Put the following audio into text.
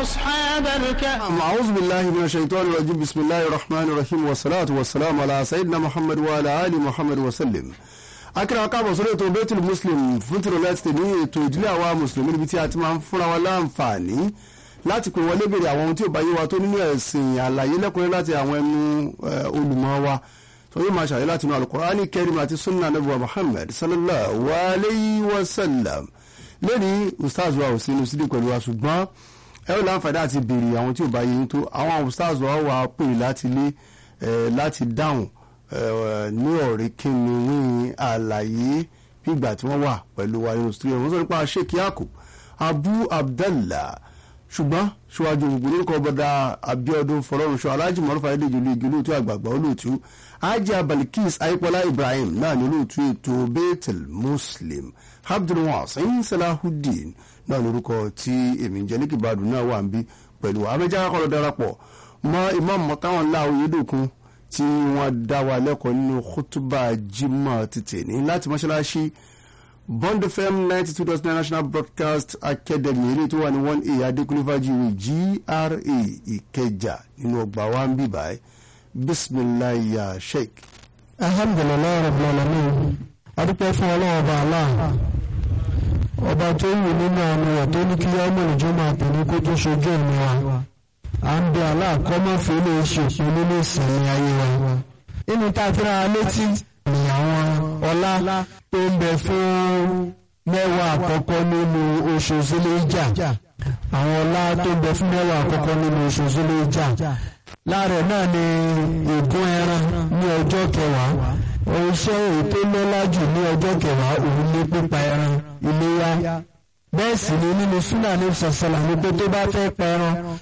أصحاب الكهف أعوذ بالله من الشيطان الرجيم بسم الله الرحمن الرحيم والصلاة والسلام على سيدنا محمد وعلى آل محمد وسلم akíra káàbọ̀ sórí ètò Baitul Muslim fún tìrọ̀lẹ́ ti ní ètò ìdílé àwa mùsùlùmí níbi tí a ti máa ń fúnra wa láǹfààní láti pè wọlé béèrè àwọn ohun tí ò bá yé wa tó nínú ẹ̀sìn àlàyé lẹ́kùnrin láti àwọn ẹnu olùmọ̀ wa tó yóò máa ṣàlàyé láti inú Al-Qur'ani Karim àti sunna nabuwa Muhammad sallallahu alayhi wa sallam lẹ́ni ustaz wa ò sínú sídìí pẹ̀lú wa ṣùgbọ́n ẹ ó láǹfààní àti béèrè àwọn tí ò bá yé yín tó àwọn ustaz wa wà á pè láti lé láti dáhùn ní ọ̀rẹ́ kíni ní àlàyé bígbà tí wọ́n wà pẹ̀lú wa nínú studio wọ́n sọ nípa Sheikh Yakub Abu Abdallah ṣùgbọ́n ṣíwájú gbogbo lórúkọ bọ́dà Abiodun fọlọ́runṣọ aláàjì mọ́rọ́fà ẹ̀dẹ́jọ́ olú igi olóòtú àgbààgbà olóòtú ajá Balikis ayípọ́lá Ibrahim náà ní olóòtú ètò Baitul Muslim Abdulwasin Salahuddin náà lórúkọ tí èmi ń jẹ́ ní kìbàdùn náà wà ń bí pẹ̀lú abẹ́jà kọ́lọ́ darapọ̀ mọ́ Imam mọ́táwọn láwọn yédòkun tí wọ́n dá wa lẹ́kọ̀ọ́ nínú kútúbà jimá títì ní láti mọ́ṣáláṣí Bond FM ninety two dot nine National Broadcast Academy eré tó wà ní one a Adékúnlé Fájìwé GRA Ìkẹjà nínú ọgbà wa ń bì báyìí bisimilayi ya sheik. alhamdulilayi rabbil alamin adúpẹ́ fún ọlọ́run ọba aláà ọba tó wù nínú àmì rẹ̀ tó ní kí ọmọ ìjọ máa tẹ̀lé kó tó ṣojú ẹ̀mí wa à ń bẹ aláàkọ́mọ́fẹ́ lè ṣòfin nínú ìsẹ̀mí ayé wa nínú tá a fi ra létí ní àwọn ọlá tó ń bẹ fún mẹ́wàá àkọ́kọ́ nínú oṣù Zul-Hijjah àwọn ọlá tó ń bẹ fún mẹ́wàá àkọ́kọ́ nínú oṣù Zul-Hijjah láàrẹ̀ náà ni ègún ẹran ní ọjọ́ kẹwàá iṣẹ́ èyí tó lọ́lá jù ní ọjọ́ kẹwàá òun ní pípa ẹran iléyá bẹ́ẹ̀ sì ni nínú súnà ní sọ̀sọ̀là ní pé tó bá fẹ́ pa ẹran